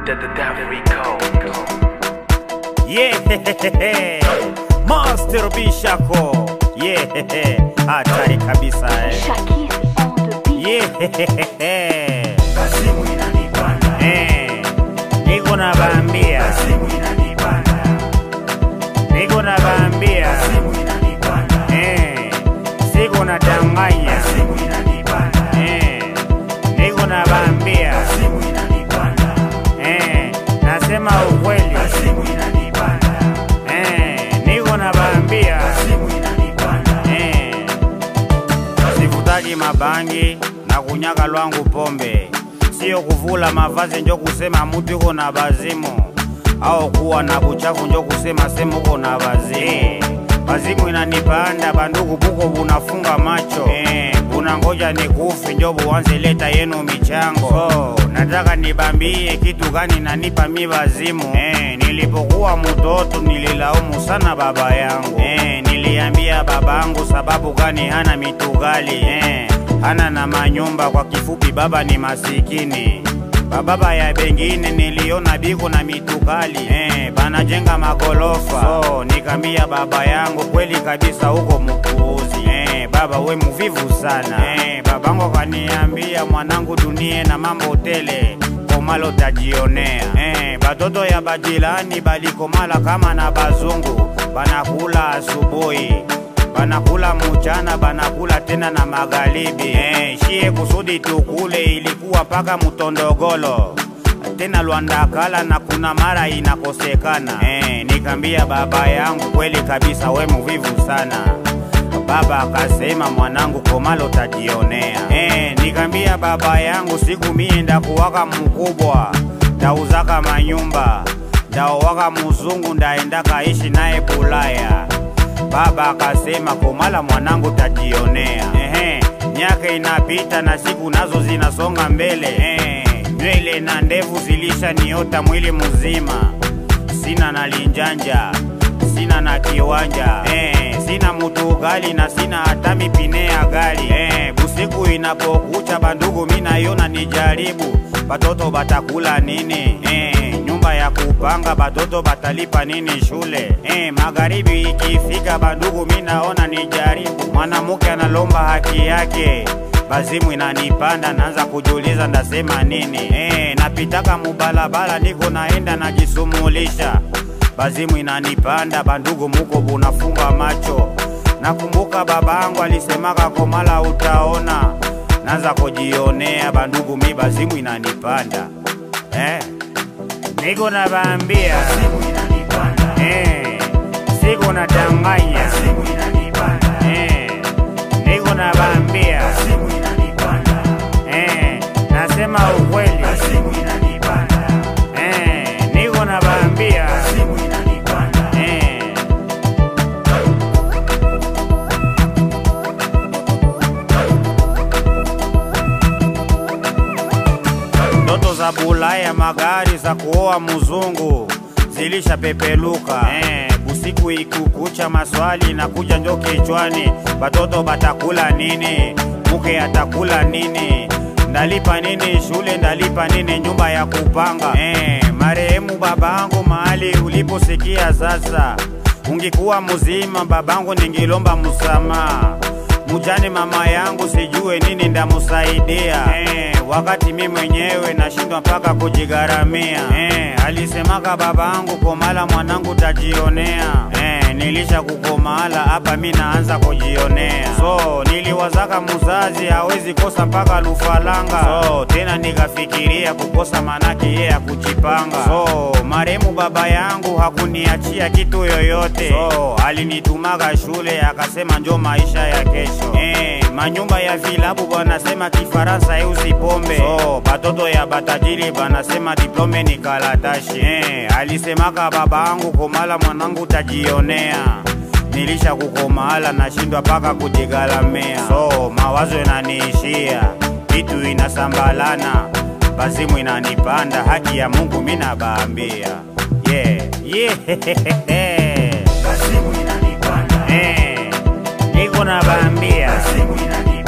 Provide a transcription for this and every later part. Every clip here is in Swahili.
The, the Davrico. Yeah, Master Bishako. Yeah, hatari kabisa eh. Shakir on the beat. Yeah, Kasimu inanipanda, eh. Niko na bambia, kasimu inanipanda, niko na bambia, kasimu inanipanda, eh. Siko na danganya, kasimu inanipanda, eh. Niko na bambia, kasimu inanipanda, eh. Nasema ukweli, kasimu inanipanda, eh. Niko na bambia, kasimu inanipanda, eh. Sivutaji mabangi na kunyaka lwangu pombe, sio kuvula mavazi njo kusema mutu iko na bazimu, au kuwa na buchafu njo kusema sema uko na bazimu. Bazimu inanipanda bandugu, buko bunafunga macho eh, bunangoja nikufi njo buanze leta yenu michango. So, nataka nibambie kitu gani nanipa mi bazimu eh, nilipokuwa mtoto nililaumu sana baba yangu eh, niliambia babangu sababu gani hana mitugali eh, hana na manyumba. Kwa kifupi, baba ni masikini. Bababa ya bengine niliona biko na mitukali eh, banajenga magolofa. So nikambia baba yangu, kweli kabisa huko mpuuzi eh, baba we muvivu sana eh, babangu akaniambia, mwanangu, dunie na mambo tele komalo tajionea eh, batoto ya bajilani balikomala kama na bazungu banakula asubuhi banakula mchana banakula tena na magharibi eh, shie kusudi tukule ilikuwa paka mutondogolo tena lwandakala na kuna mara inakosekana eh, nikambia baba yangu kweli kabisa we muvivu sana baba akasema mwanangu komalo tajionea eh, nikambia baba yangu siku mie ndakuwaka mkubwa ndauzaka manyumba ndaowaka muzungu ndaendaka ishi naye Bulaya Baba akasema komala mwanangu tajionea. Ehe, miaka inapita na siku nazo zinasonga mbele. Ehe, nywele na ndevu zilishaniota mwili mzima, sina na linjanja, sina na kiwanja eh, sina mutu gali na sina hata mipine ya gari eh, busiku inapokucha bandugu minayona nijaribu batoto batakula nini eh, nyumba ya kupanga batoto batalipa nini shule eh, magharibi ikifika bandugu minaona nijaribu mwanamke analomba haki yake bazimu inanipanda naanza kujiuliza ndasema nini eh, napitaka mubalabala niko naenda najisumulisha bazimu inanipanda bandugu muko bunafunga macho nakumbuka babangu alisemaka komala utaona naanza kujionea bandugu mi bazimu inanipanda eh, niko nabambia kasimu inanipanda, eh, siko nadanganya kasimu inanipanda, eh, niko nabambia kasimu inanipanda, eh, nasema ukweli kasimu inanipanda, eh, niko nabambia kasimu inanipanda, eh, ndoto za Bulaya, magari za kuoa mzungu zilishapepeluka eh, busiku ikukucha, maswali na kuja njo kichwani, batoto batakula nini? Muke atakula nini? Ndalipa nini shule? Ndalipa nini nyumba ya kupanga? Eh, marehemu babangu, mahali uliposikia sasa, ungikuwa mzima babangu, ningilomba msamaha mujane mama yangu sijue nini ndamusaidia eh, wakati mi mwenyewe nashindwa mpaka kujigharamia eh, alisemaka babangu komala mwanangu tajionea eh, nilisha kukomala hapa mi naanza kujionea so niliwazaka muzazi hawezi kosa mpaka lufalanga so tena nikafikiria kukosa manake yeye ya kujipanga so maremu baba yangu hakuniachia kitu yoyote so alinitumaga shule akasema njo maisha ya kesho eh, manyumba ya vilabu banasema kifaransa eusi pombe so batoto ya batajiri banasema diplome ni kalatashi eh, alisemaka babangu komala mwanangu tajionea nilisha kukomala nashindwa paka kujigalamia so mawazo yananiishia vitu inasambalana bazimu inanipanda haki ya mungu minabaambia yeah. yeah. kasimu inanipanda, eh, niko nabaambia kasimu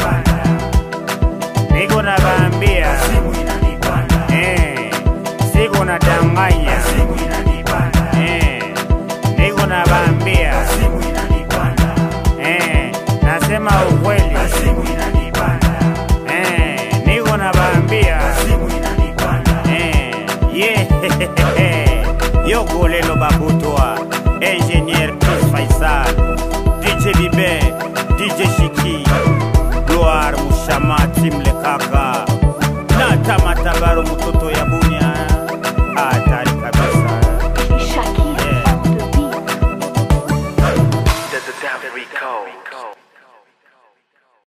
inanipanda, niko nabaambia kasimu inanipanda, eh, niko nadanganya simu inanipanda, eh, niko nabaambia simu inanipanda, eh, nasema ukweli simu inanipanda, eh, niko nabaambia simu inanipanda. eh, yeah. yogolelo bakutwa